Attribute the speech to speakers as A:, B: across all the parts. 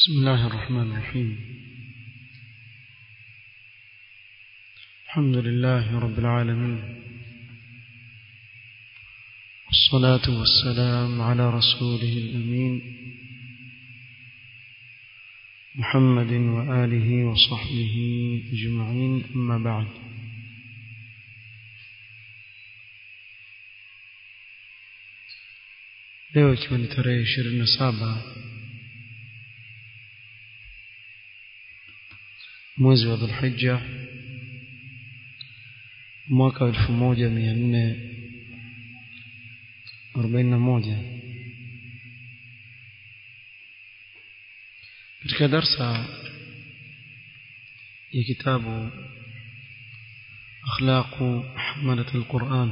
A: بسم الله الرحمن الرحيم الحمد لله رب العالمين والصلاة والسلام على رسوله الأمين محمد وآله وصحبه أجمعين أما بعد leo ikiwa ni tarehe ishirini na saba mwezi wa dhulhija mwaka wa elfu moja mia nne arobaini na moja katika darsa ya kitabu akhlaqu hamalat alquran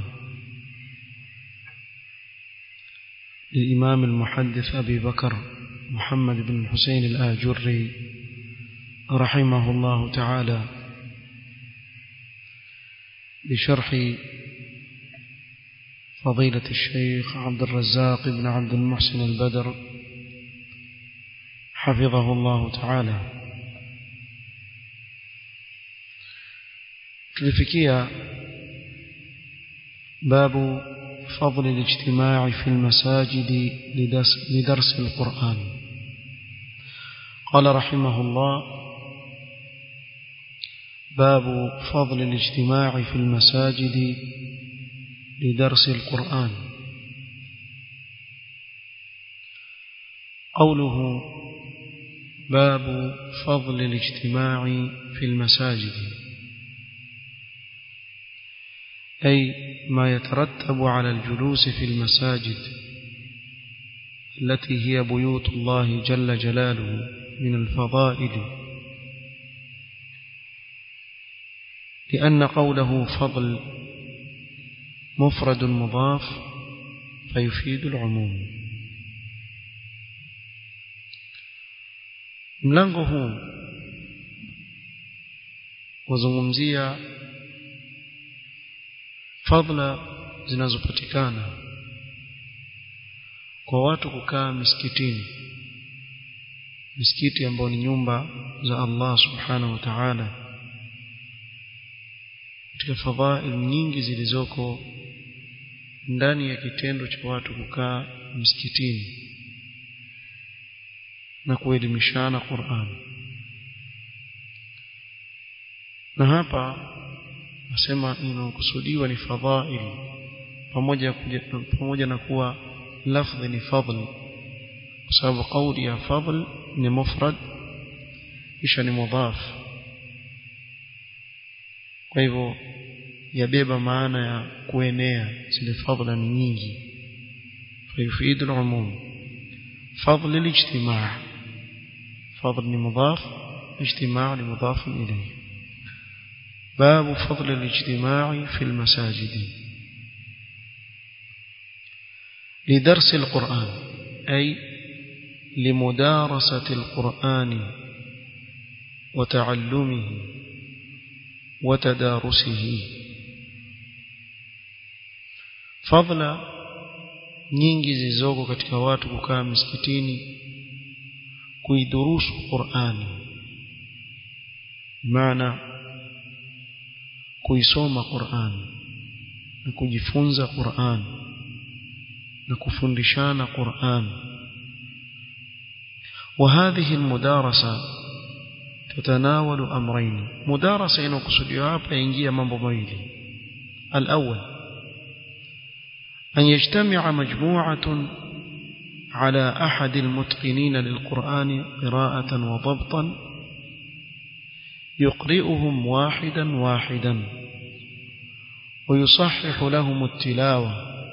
A: للإمام المحدث أبي بكر محمد بن الحسين الآجري رحمه الله تعالى بشرح فضيلة الشيخ عبد الرزاق بن عبد المحسن البدر حفظه الله تعالى tulifikia babu فضل الاجتماع في المساجد لدرس, لدرس القرآن قال رحمه الله باب فضل الاجتماع في المساجد لدرس القرآن قوله باب فضل الاجتماع في المساجد أي ما يترتب على الجلوس في المساجد التي هي بيوت الله جل جلاله من الفضائل لأن قوله فضل مفرد مضاف فيفيد العموم mlango huu wazungumzia fadla zinazopatikana kwa watu kukaa misikitini misikiti ambayo ni nyumba za Allah subhanahu wa ta'ala katika fadhail nyingi zilizoko ndani ya kitendo cha watu kukaa msikitini na kuelimishana Qur'an na hapa nasema inakusudiwa ni fadhail pamoja pamoja na kuwa lafdhi ni fadl kwa sababu kauli ya fadl ni mufrad kisha ni mudhaf kwa hivyo yabeba maana ya kuenea zile fadla ni nyingi فيفيد العموم فضل الاجتماع فضل لمضاف اجتماع لمضاف إليه باب فضل الاجتماع في المساجد لدرس القرآن أي لمدارسة القرآن وتعلمه وتدارسه فضل nyingi zilizoko katika watu kukaa misikitini kuidurusu Qur'ani maana kuisoma Qur'an na kujifunza Qur'an na kufundishana Qur'an وهذه المدارسة تتناول أمرين مدارسة inakusudiwa hapa ingia mambo mawili الأول أن يجتمع مجموعة على أحد المتقنين للقرآن قراءة وضبطا يقرئهم واحدا واحدا ويصحح لهم التلاوة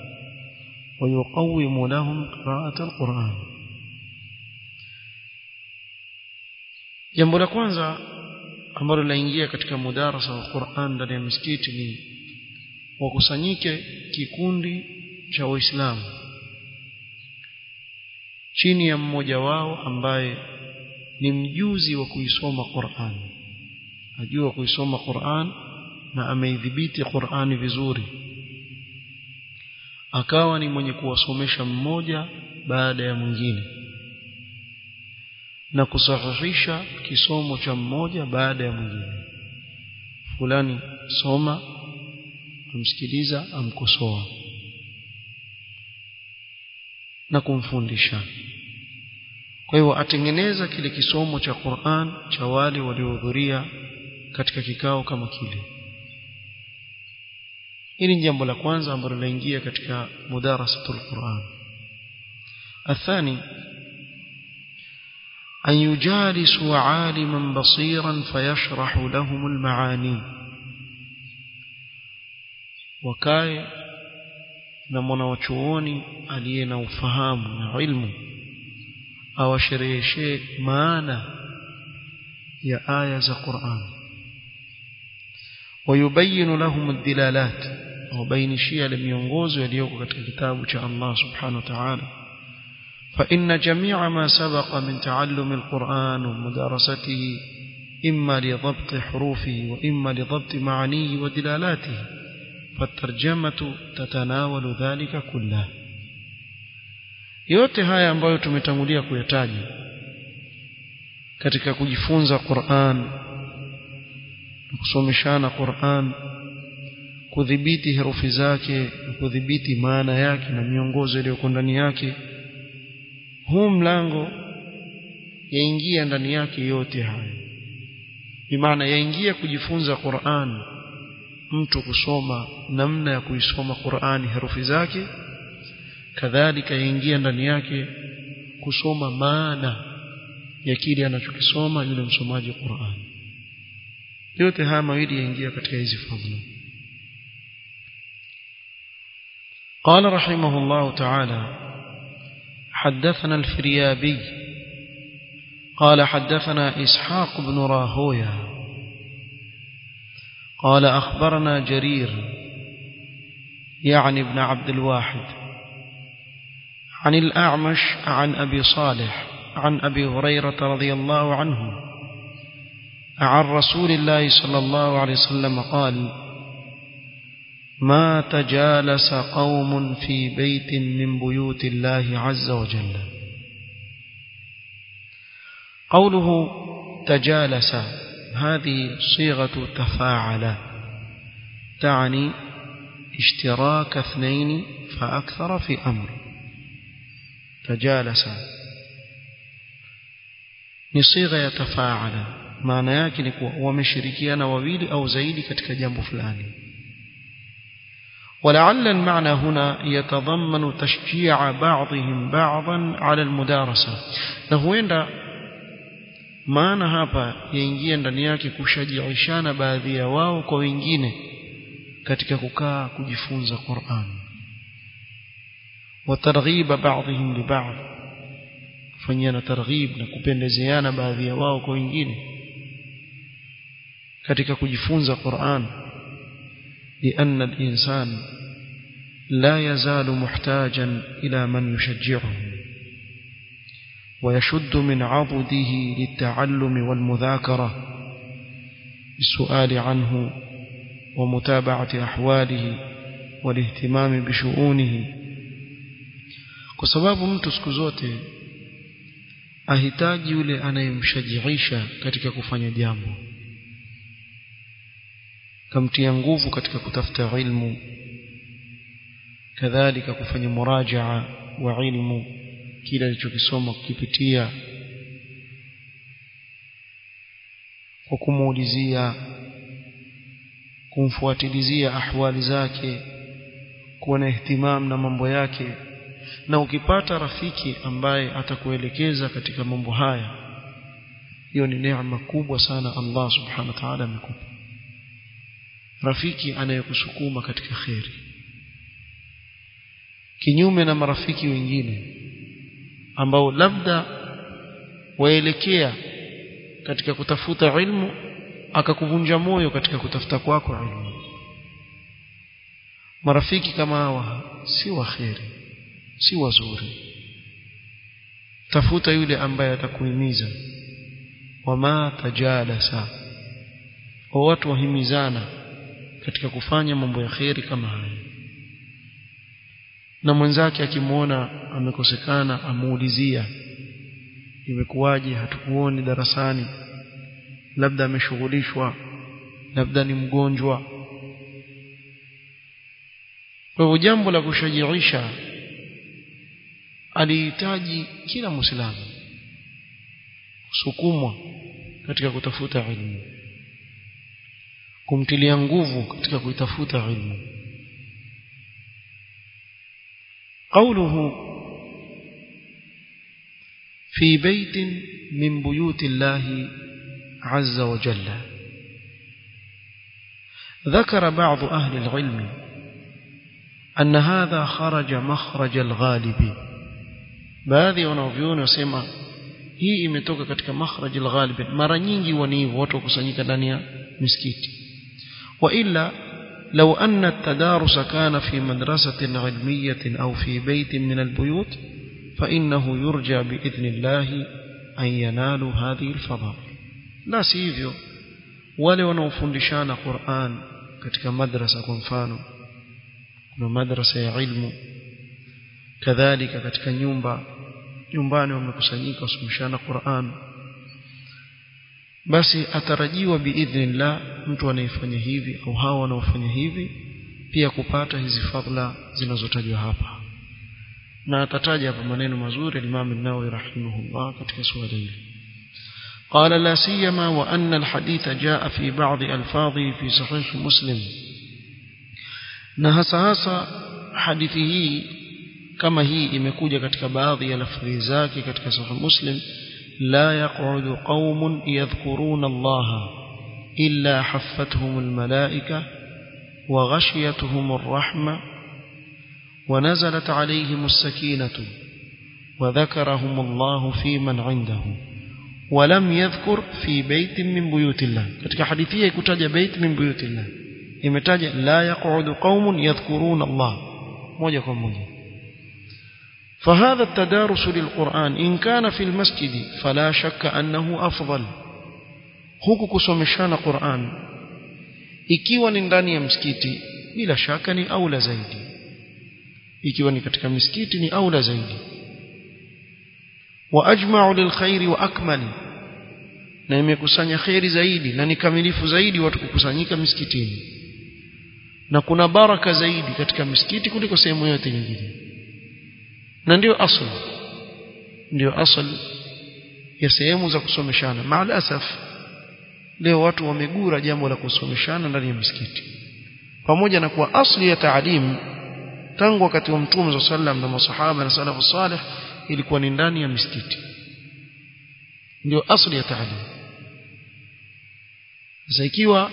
A: ويقوم لهم قراءة القرآن jambo la kwanza ambalo linaingia katika mudarasa wa Qur'an ndani ya misikiti ni wakusanyike kikundi cha waislamu chini ya mmoja wao ambaye ni mjuzi wa kuisoma Qur'an ajua kuisoma Qur'an na ameidhibiti Qur'ani vizuri akawa ni mwenye kuwasomesha mmoja baada ya mwingine na kusahihisha kisomo cha mmoja baada ya mwingine fulani soma amsikiliza amkosoa na kumfundisha kwa hivyo atengeneza kile kisomo cha Qur'an cha wale waliohudhuria katika kikao kama kile hili ni jambo la kwanza ambalo linaingia katika mudarasatul Qur'an athani أن يجالسوا عالما بصيرا فيشرح لهم المعاني وكاي na mwanawachuoni aliye na ufahamu na ilmu awashereheshe maana ya aya za Qur'an ويبين لهم الدلالات وبينشيا لمiongozo yaliyoko katika kitabu cha Allah subhanahu wa ta'ala فإن جميع ما سبق من تعلم القرآن ومدارسته إما لضبط حروفه وإما لضبط معانيه ودلالاته فالترجمة تتناول ذلك كله yote haya ambayo tumetangulia kuyataja katika kujifunza Qur'an kusomeshana Qur'an kudhibiti herufi zake kudhibiti maana yake na miongozo iliyoko ndani yake huu mlango yaingia ndani yake yote haya bimaana yaingia kujifunza Qur'an mtu kusoma namna ya kuisoma Qur'ani herufi zake kadhalika yaingia ndani yake kusoma maana ya kile anachokisoma yule msomaji Qur'an yote haya mawili yaingia katika hizi fadhila قال رحمه الله تعالى حدثنا الفريابي قال حدثنا إسحاق بن راهويا قال أخبرنا جرير يعني ابن عبد الواحد عن الأعمش عن أبي صالح عن أبي هريرة رضي الله عنه عن رسول الله صلى الله عليه وسلم قال ما تجالس قوم في بيت من بيوت الله عز وجل قوله تجالس هذه صيغة تفاعل تعني اشتراك اثنين فأكثر في أمر تجالس نصيغة يتفاعل معنى yake ni kuwa wameshirikiana wawili au zaidi katika jambo fulani ولعل المعنى هنا يتضمن تشجيع بعضهم بعضا على المدارسة na huenda maana hapa yaingia ndani yake kushajiishana baadhi ya wao kwa wengine katika kukaa kujifunza Qur'an وترغيب بعضهم لبعض fanyana targhib na kupendezeana baadhi ya wao kwa wengine katika kujifunza Qur'an لأن الإنسان لا يزال محتاجا إلى من يشجعه ويشد من عضده للتعلم والمذاكرة بالسؤال عنه ومتابعة أحواله والاهتمام بشؤونه kwa sababu mtu siku zote ahitaji yule anayemshajiisha katika kufanya jambo kamtia nguvu katika kutafuta ilmu kadhalika kufanya murajaa wa ilmu kile alichokisoma kukipitia kwa kumuulizia kumfuatilizia ahwali zake kuwa na ihtimam na mambo yake na ukipata rafiki ambaye atakuelekeza katika mambo haya hiyo ni neema kubwa sana Allah subhanahu wa ta'ala amekupa rafiki anayekusukuma katika kheri kinyume na marafiki wengine ambao labda waelekea katika kutafuta ilmu akakuvunja moyo katika kutafuta kwako ilmu marafiki kama hawa si waheri si wazuri tafuta yule ambaye atakuhimiza wama tajalasa wa watu wahimizana katika kufanya mambo ya kheri kama haya na mwenzake akimwona amekosekana amuulizia imekuwaje hatukuoni darasani labda ameshughulishwa labda ni mgonjwa kwa hivyo jambo la kushajiisha alihitaji kila muislamu kusukumwa katika kutafuta ilmu kumtilia nguvu katika kuitafuta ilmu قوله في بيت من بيوت الله عز وجل ذكر بعض أهل العلم أن هذا خرج مخرج الغالب baadhi wanaovyuoni wasema hii imetoka katika makhraj alghalib mara nyingi huwa ni hivyo watu wakusanyika ndani ya misikiti wa illa لو أن التدارس كان في مدرسة علمية أو في بيت من البيوت فإنه يرجى بإذن الله أن ينالوا هذه الفضائل لا سيفيو wale wanaofundishana Qur'an katika madrasa kwa mfano kuna madrasa ya ilmu kadhalika katika nyumba nyumbani wamekusanyika wasomeshana Qur'an basi atarajiwa biidhnillah mtu anayefanya hivi au hawa wanaofanya hivi pia kupata hizi fadhila zinazotajwa hapa na atataja hapa maneno mazuri Imam an-Nawawi rahimahullah katika suala hili قال لا سيما وأن الحديث جاء في بعض ألفاظه في صحيح مسلم نهس هسا حديثه كما هي imekuja katika baadhi ya lafzi zake katika sahih muslim لا يقعد قوم يذكرون الله إلا حفتهم الملائكة وغشيتهم الرحمة ونزلت عليهم السكينة وذكرهم الله في من عنده ولم يذكر في بيت من بيوت الله katika hadithi hii kutaja bait min buyut Allah imetaja la yaq'udu qaumun yadhkuruna Allah moja kwa moja فهذا التدارس للقرآن إن كان في المسجد فلا شك أنه أفضل huku kusomeshana Qur'an ikiwa ni ndani ya msikiti bila shaka ni aula zaidi ikiwa ni katika misikiti ni aula zaidi wa ajma'u lilkhairi wa akmali na imekusanya khairi zaidi na ni kamilifu zaidi watu kukusanyika misikitini na kuna baraka zaidi katika misikiti kuliko sehemu yote nyingine na ndio asl ndio asl ya sehemu za kusomeshana maalasaf leo watu wamegura jambo la kusomeshana ndani ya misikiti pamoja na kuwa asli ya taalimu tangu wakati wa mtume sallam na masahaba na salafu salih ilikuwa ni ndani ya misikiti ndio asli ya taalimu sasa ikiwa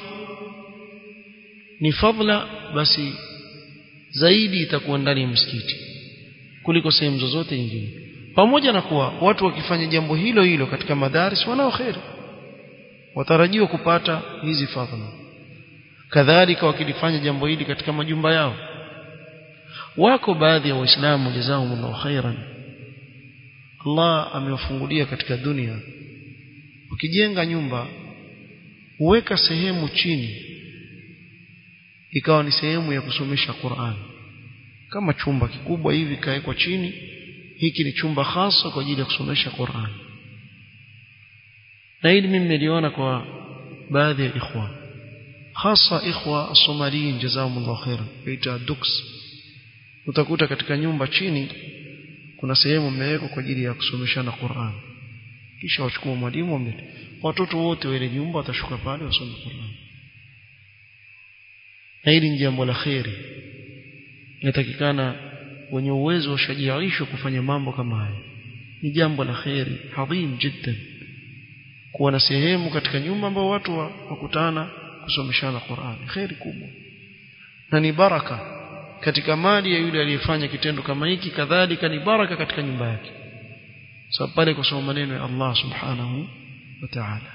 A: ni fadla basi zaidi itakuwa ndani ya msikiti kuliko sehemu zozote nyingine pamoja na kuwa watu wakifanya jambo hilo hilo katika madaris wanao kheri watarajiwa kupata hizi fadhila kadhalika wakilifanya jambo hili katika majumba yao wako baadhi ya waislamu jazakumullahu khairan Allah amewafungulia katika dunia ukijenga nyumba huweka sehemu chini ikawa ni sehemu ya kusomesha Qur'an kama chumba kikubwa hivi kawekwa chini hiki ni chumba hasa kwa ajili ya kusomesha Qur'an na hili mimi niliona kwa baadhi ya ikhwan hasa ikhwa somaliin jazakumullahu khairan yaita dux utakuta katika nyumba chini kuna sehemu mmewekwa kwa ajili ya kusomeshana Qur'an kisha wachukua mwalimu wamlete watoto wote wa ile nyumba watashuka pale wasome Qur'an na hili ni jambo la kheri inatakikana wenye uwezo washajiishwe kufanya mambo kama haya ni jambo la kheri adhim jiddan kuwa na sehemu katika nyumba ambao watu wakutana kusomeshana Qur'an kheri kubwa na ni baraka katika mali ya yule aliyefanya kitendo kama hiki kadhalika ni baraka katika nyumba yake sababu pale kusoma maneno ya Allah subhanahu wa ta'ala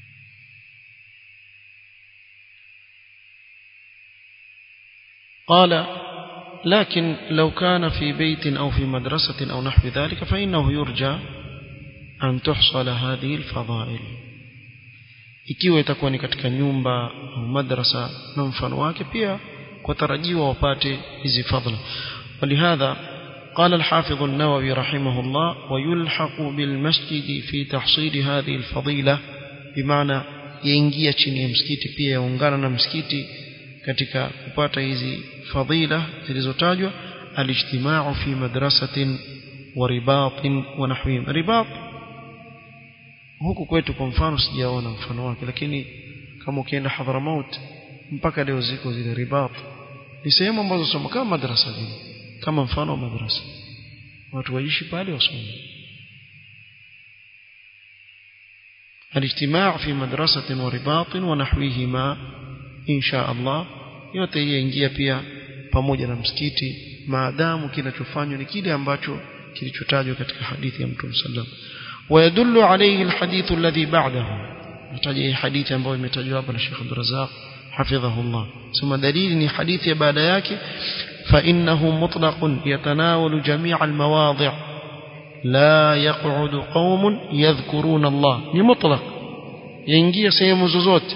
A: قال لكن لو كان في بيت أو في مدرسة أو نحو ذلك فإنه يرجى أن تحصل هذه الفضائل ikiwa itakuwa ni katika nyumba au madrasa na mfano wake pia kwa tarajiwa wapate hizi fadhila walihadha قال الحافظ النووي رحمه الله ويلحق بالمسجد في تحصيل هذه الفضيلة بمعنى ينجي chini ya msikiti pia yaungana na msikiti katika kupata hizi fadila zilizotajwa alijtimau fi madrasatin wa ribatin wa nahwihim ribat huku kwetu kwa mfano sijaona mfano wake lakini kama ukienda Hadramaut mpaka leo ziko zile ribat ni sehemu ambazo soma kama madrasa vile kama mfano wa madrasa watu waishi pale wasome الاجتماع في مدرسة ورباط ونحوهما إن شاء الله yote yaingia pia pamoja na msikiti maadamu kinachofanywa ni kile ambacho kilichotajwa katika hadithi ya Mtume sallam ويدل عليه الحديث الذي بعده nataja hadithi ambayo imetajwa hapa na Sheikh Abdul Razzaq hafidhahullah sema dalili ni hadithi ya baada yake فإنه مطلق يتناول جميع المواضع لا يقعد قوم يذكرون الله ni mutlaq yaingia sehemu zozote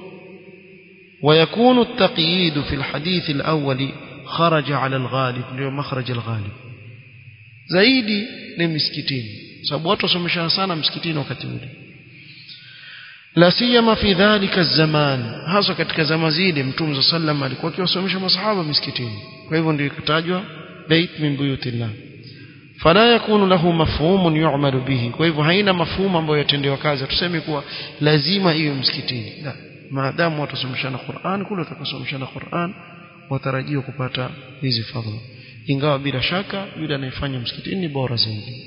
A: ويكون التقييد في الحديث الأول خرج على الغالب ndio مخرج الغالب zaidi ni misikitini sababu watu wasomeshana sana msikitini wakati ule la siyama fi dhalika zaman hasa katika zama zile mtume sallam alikuwa akiwasomesha masahaba misikitini kwa hivyo ndio ikatajwa bait min buyutillah fala yakunu lahu mafhumun yu'malu bihi kwa hivyo haina mafhumu ambayo yatendewa kazi tuseme kuwa lazima iwe msikitini la maadamu watu wasomeshana Qur'an kule watakasomeshana Qur'an watarajiwa kupata hizi fadhila ingawa bila shaka yule anayefanya msikitini ni bora zaidi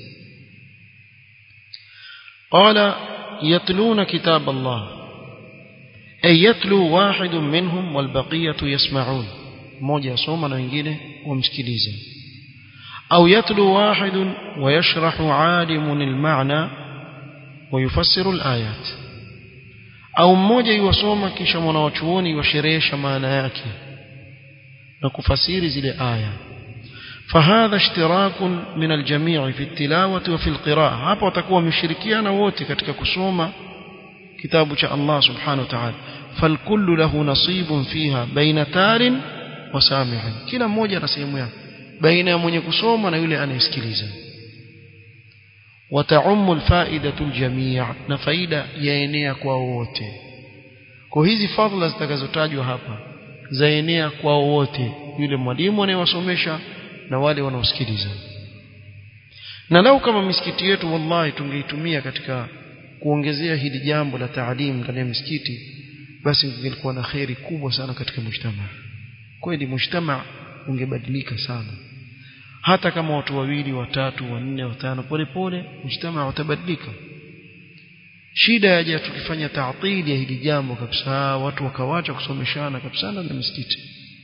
A: قال يتلون كتاب الله أي يتلو واحد منهم والبقية يسمعون موجة صوما وإنجيله ومسكليزا أو يتلو واحد ويشرح عالم المعنى ويفسر الآيات أو موجة يوصوما كيشا مناوچوني وشريش معنى yake na kufasiri zile aya فهذا اشتراك من الجميع في التلاوة وفي القراءة hapa watakuwa wameshirikiana wote katika kusoma kitabu cha Allah subhanahu wa ta'ala فالكل له نصيب فيها بين تار وسامع kila mmoja ana sehemu yake baina ya mwenye kusoma na yule anayesikiliza وتعم الفائدة الجميع na faida yaenea kwa wote kwa hizi fadhila zitakazotajwa hapa zaenea kwa wote yule mwalimu anayewasomesha na wale wanaosikiliza na lau kama misikiti yetu wallahi tungeitumia katika kuongezea hili jambo la taalimu ndani ya misikiti basi ingekuwa na kheri kubwa sana katika mujtama kweli mujtama ungebadilika sana hata kama watu wawili watatu wanne watano polepole mujtama utabadilika shida yaja tukifanya taatili ya hili jambo kabisa watu wakawacha kusomeshana kabisa na misikiti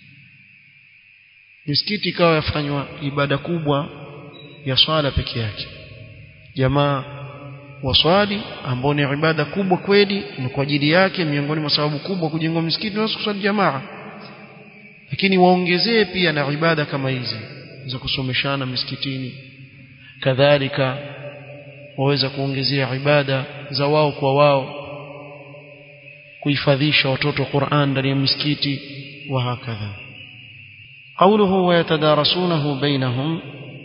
A: misikiti ikawa yafanywa ibada kubwa ya swala peke yake jamaa waswali ambao ni ibada kubwa kweli na kwa ajili yake miongoni mwa sababu kubwa kujengwa misikiti na kuswali jamaa lakini waongezee pia na ibada kama hizi za kusomeshana misikitini kadhalika waweza kuongezea ibada za wao kwa wao kuhifadhisha watoto Qur'an ndani ya misikiti wa hakadha قوله ويتدارسونه بينهم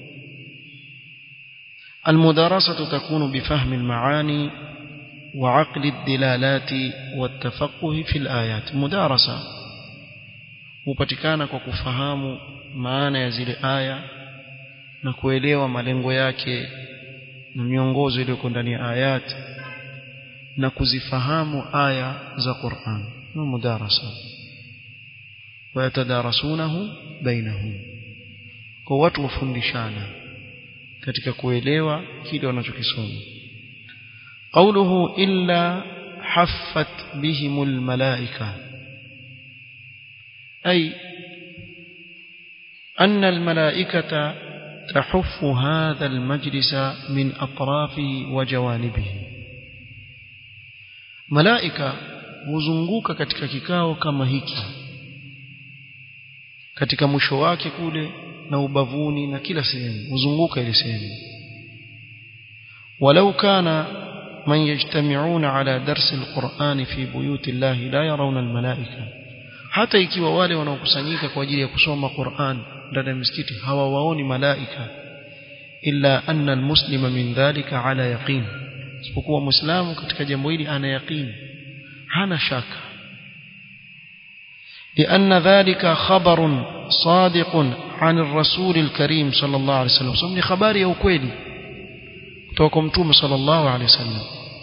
A: المدارسة تكون بفهم المعاني وعقل الدلالات والتفقه في الآيات مدارسة hupatikana kwa kufahamu maana ya zile aya na kuelewa malengo yake na miongozo iliyoko ndani ya ayat na kuzifahamu aya za Qur'an na mudarasa wayatadarasunahu bainahum kwa watu wafundishana katika kuelewa kile wanachokisoma قوله إلا حفت بهم الملائكة أي أن الملائكة تحف هذا المجلس من أطرافه وجوانبه ملائكة huzunguka katika kikao kama hiki katika mwisho wake kule na ubavuni na kila sehemu huzunguka ile sehemu walau kana man yajtami'una ala darsi alquran fi buyuti llahi la yarawna almalaika hata ikiwa wale wanaokusanyika kwa ajili ya kusoma Qur'an ndani ya misikiti hawawaoni malaika illa anna almuslima min dhalika ala yaqin isipokuwa muislamu katika jambo hili ana yaqini hana shaka لأن ذلك خبر صادق عن الرسول الكريم صلى الله عليه وسلم سمني خباري أو كويلي توكم توم صلى الله عليه وسلم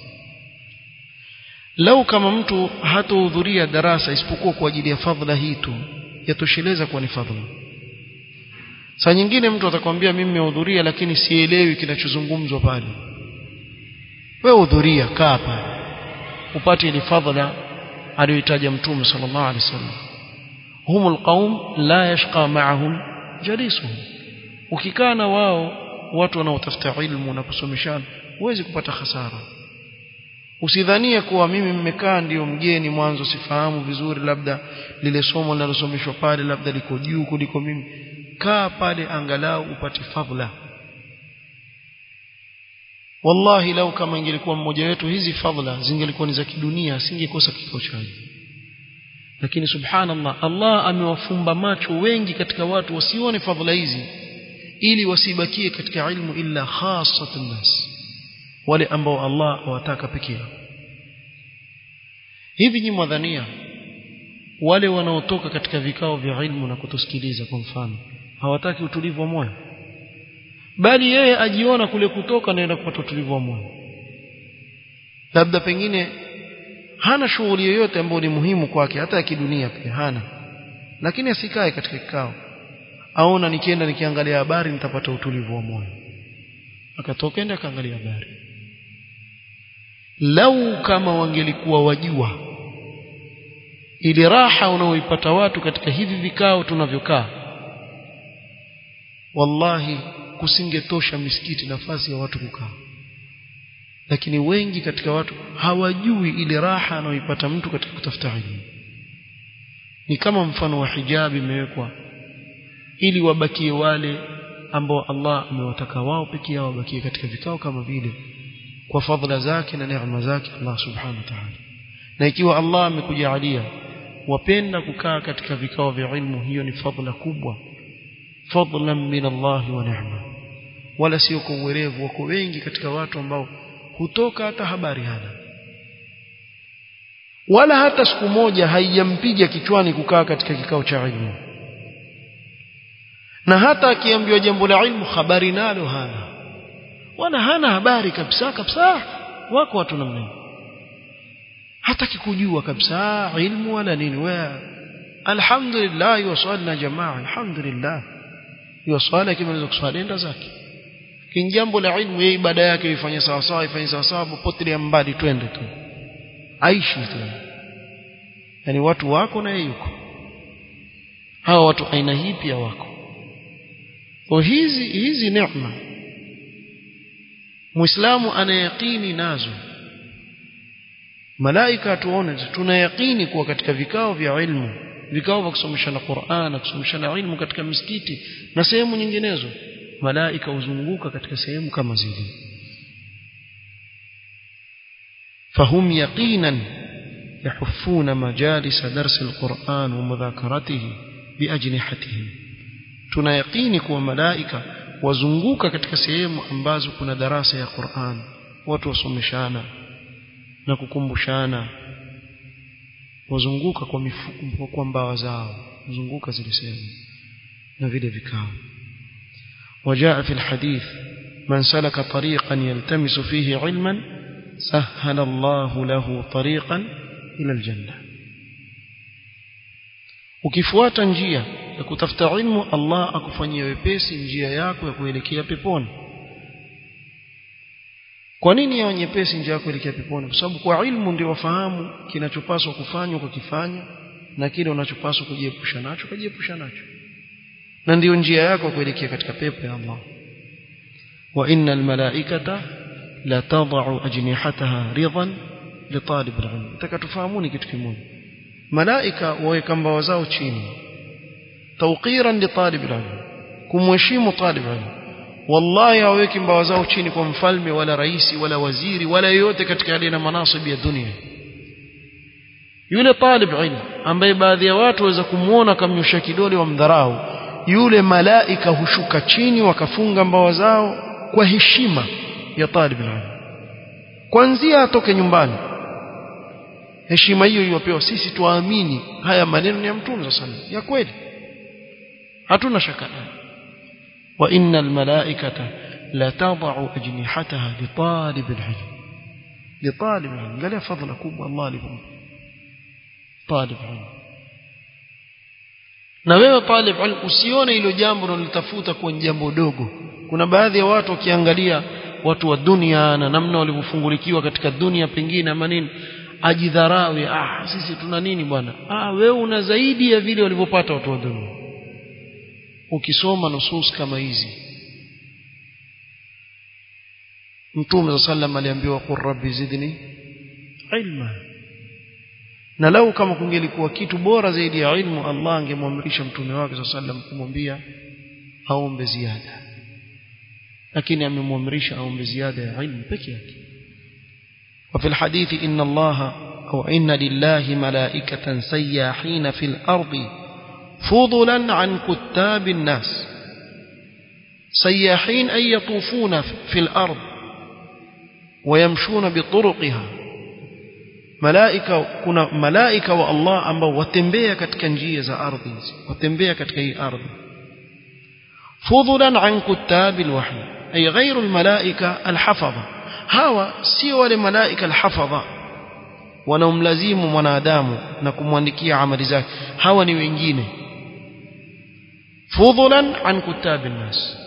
A: لو kama mtu hatohudhuria darasa isipokuwa kwa ajili ya fadhila hii tu yatosheleza kuwa ni fadhila saa nyingine mtu atakwambia mimi nimehudhuria lakini sielewi kinachozungumzwa pale wewe hudhuria kaa pale upate ile fadhila aliyoitaja mtume sallallahu alaihi wasallam هم القوم لا يشقى معهم جليسهم ukikaa na wao watu wanaotafuta ilmu na kusomeshana huwezi kupata hasara usidhania kuwa mimi mmekaa ndio mgeni mwanzo sifahamu vizuri labda lile somo linalosomeshwa pale labda liko juu kuliko mimi kaa pale angalau upate fadhila wallahi lau kama ingelikuwa mmoja wetu hizi fadhila zingelikuwa ni za kidunia asingekosa kikao chake lakini subhanallah Allah amewafumba macho wengi katika watu wasione fadhila hizi ili wasibakie katika ilmu illa khassatun nas wale ambao Allah awataka pekee yao hivi nyinyi mwadhania wale wanaotoka katika vikao vya ilmu na kutusikiliza kwa mfano hawataki utulivu wa moyo bali yeye ajiona kule kutoka naenda kupata utulivu wa moyo labda pengine hana shughuli yoyote ambayo ni muhimu kwake hata ya kidunia pia hana lakini asikae katika kikao aona nikienda nikiangalia habari nitapata utulivu wa moyo akatoka enda akaangalia habari lau kama wangelikuwa wajua ili raha unaoipata watu katika hivi vikao tunavyokaa wallahi kusingetosha misikiti nafasi ya watu kukaa lakini wengi katika watu hawajui ile raha anayoipata mtu katika kutafuta elimu ni kama mfano wa hijabi imewekwa ili wabakie wale ambao Allah amewataka wao pekee yao wabakie katika vikao kama vile kwa fadhila zake na neema zake Allah subhanahu wa ta'ala na ikiwa Allah amekujalia wapenda kukaa katika vikao vya ilmu hiyo ni fadhila kubwa fadlan min Allah wa neema wala sio kwa uwerevu wako wengi katika watu ambao hutoka hata habari hana wala hata siku moja haijampiga kichwani kukaa katika kikao cha ilmu na hata akiambiwa jambo la ilmu habari nalo hana wala hana habari kabisa kabisa wako watu namna hiyo hataki kujua kabisa ilmu wala nini wewe alhamdulillah yusalna jamaa alhamdulillah yusala kama kuswali enda zake kin jambo la ilmu yeye ibada yake ifanye sawa sawa ifanye sawa sawa popote mbali twende tu aishi tu yani watu wako na yeye yuko hawa watu aina hii pia wako kwa hizi hizi neema muislamu anayaqini nazo malaika tuone tunayaqini kuwa katika vikao vya ilmu vikao vya kusomeshana Qur'an na kusomeshana ilmu katika misikiti na sehemu nyinginezo malaika huzunguka katika sehemu kama zile فهم يقينا يحفون مجالس درس القرآن ومذاكرته بأجنحتهم tunayaqini kuwa malaika wazunguka katika sehemu ambazo kuna darasa ya Qur'an watu wasomeshana na kukumbushana wazunguka kwa mifuko kwa mbawa zao wazunguka zile sehemu na vile vikao وجاء في الحديث من سلك طريقا يلتمس فيه علما سهل الله له طريقا إلى الجنة ukifuata njia ya kutafuta ilmu Allah akufanyia wepesi njia yako ya kuelekea peponi kwa nini yawe nyepesi njia yako kuelekea peponi kwa sababu kwa ilmu ndio wafahamu kinachopaswa kufanywa kwa kifanya na kile unachopaswa kujiepusha nacho kujiepusha nacho na ndiyo njia yako kuelekea katika pepo ya Allah wa innal malaikata la tad'u ajnihataha ridan li talib al-ilm takatufahamuni kitu kimoja malaika waweka mbawa zao chini tawqiran li talib al-ilm kumheshimu talib al-ilm wallahi haweki mbawa zao chini kwa mfalme wala raisi wala waziri wala yoyote katika aliye na manasibi ya dunia yule talib ilm ambaye baadhi ya watu waweza kumuona kamnyosha kidole wa mdharau yule malaika hushuka chini wakafunga mbawa zao kwa heshima ya talib ilm kwanzia atoke nyumbani heshima hiyo iliyopewa sisi tuamini haya maneno ni ya mtume sallallahu ya kweli hatuna shaka wa innal malaikata la tad'u ajnihataha li talib alilm li talib alilm angalia fadhila kubwa Allah alipompa talib ilm na wewe talib ilm usione hilo jambo unalitafuta kwa jambo dogo kuna baadhi ya watu wakiangalia watu wa dunia na namna walivyofungulikiwa katika dunia pengine ama nini ajidharawi ah sisi tuna nini bwana ah wewe una zaidi ya vile walivyopata watu wa dunia ukisoma nusus kama hizi mtume sallam aliambiwa qur rabbi zidni ilma na lau kama kungelikuwa kitu bora zaidi ya ilmu Allah angemwamrisha mtume wake sallam kumwambia aombe ziada lakini amemwamrisha aombe ziada ya ilmu peke yake وفي الحديث إن الله أو إن لله ملائكة سياحين في الأرض فضلا عن كتاب الناس سياحين أي يطوفون في الأرض ويمشون بطرقها malaika kuna malaika wa Allah ambao watembea katika njia za ardhi watembea katika hii ardhi fudhulan an kutab alwahy ay ghayru almalaika alhafadha hawa sio wale malaika alhafadha wanaomlazimu mwanadamu na kumwandikia amali zake hawa ni wengine fudhulan an kutab alnas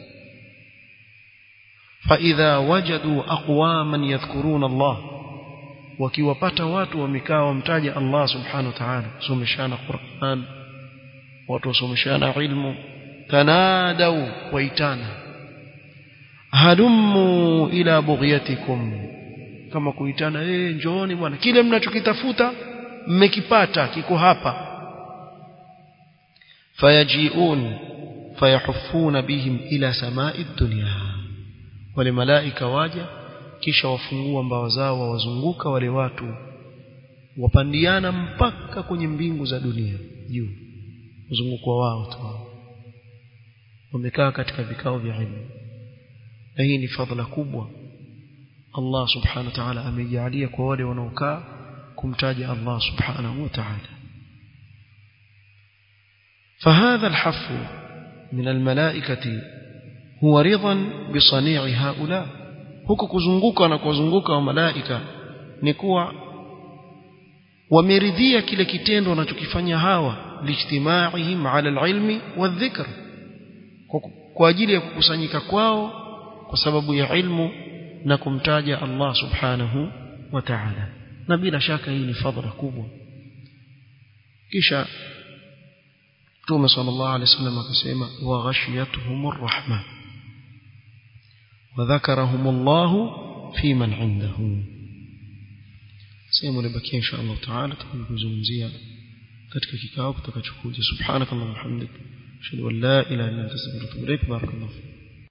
A: فإذا وجدوا أقواما يذكرون الله wakiwapata watu wamekaa wamtaja Allah subhanahu wa ta'ala someshana Qur'an watu wasomeshana ilmu tanadau waitana halummu ila bughyatikum kama kuitana eh njooni bwana kile mnachokitafuta mmekipata kiko hapa fayajiun fayahuffuna bihim ila samai dunya wale malaika waja kisha wafungua mbawa zao wawazunguka wale watu wapandiana mpaka kwenye mbingu za dunia juu mzunguko wao tu wamekaa katika vikao vya ilmu na hii ni fadhila kubwa Allah subhanahu wa ta'ala amejalia kwa wale wanaokaa kumtaja Allah subhanahu wa ta'ala فهذا الحف من الملائكة هو رضا بصنيع هؤلاء huko kuzunguka na kuzunguka wa malaika ni kuwa wameridhia kile kitendo wanachokifanya hawa lijtimaihim ala alilmi wadhikr kwa ajili ya kukusanyika kwao kwa sababu ya ilmu na kumtaja Allah subhanahu wa ta'ala na bila shaka hii ni fadhila kubwa kisha Mtume sallallahu alaihi wasallam akasema wa ghashiyatuhumur rahmah وذكرهم الله في من عنده sehemu ilibakia insha Allah taala tukizungumzia katika kikao kitakachokuja subhanakallahumma hamdik ashhadu an la ilaha illa anta astaghfiruka wa atubu ilaik barakallahu